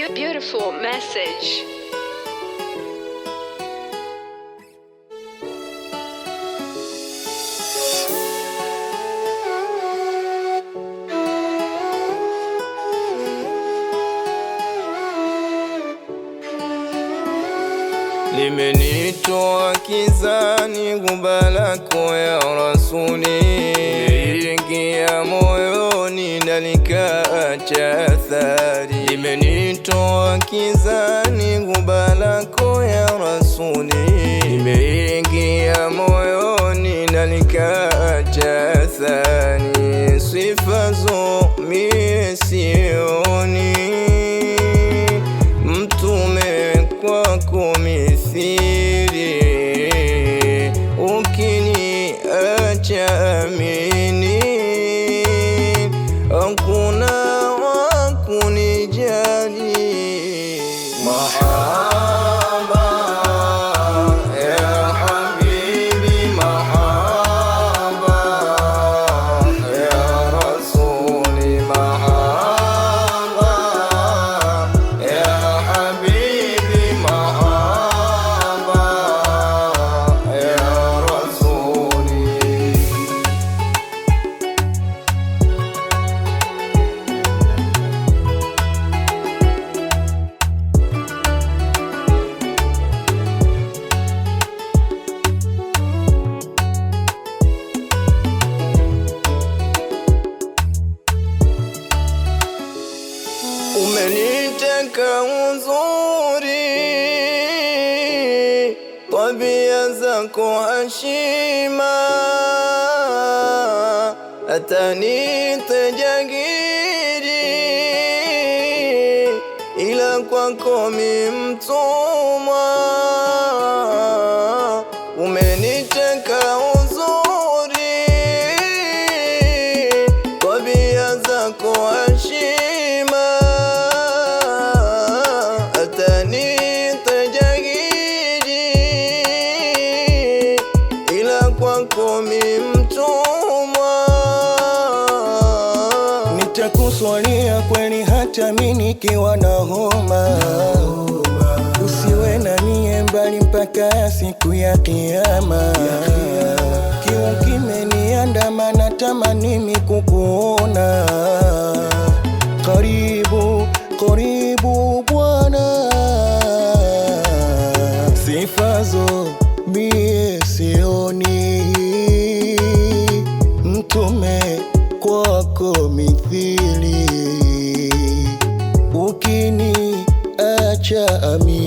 beautiful message. limenitoa kizani, gumba lako ya Rasuli liingia moyoni na likaacha athari. Limenitoa kizani, gumba lako ya Rasuli limeingia moyoni na likaacha athari. Sifa zo mie sioni mtume kwako mithili, ukiniacha amini, hakuna wa kunijali. Mahaba ya habibi, mahaba ya rasuli, mahaba ya habibi, mahaba ya rasuli. Umeniteka uzuri, tabia zako heshima, hata nite jangiri, ila kwako mi mtumwa. Umeniteka uzuri, tabia zako heshima, hata nite jangiri, ila kwako mi mtumwa. Nitakuswalia kweli hata mi nikiwa na homa, usiwe na mie mbali mpaka siku ya Kiyama. Kiu kimeniandama, natamani mi kukuona karibu, karibu Bwana, sifazo mie sioni mtume kwako mithili, ukini acha ami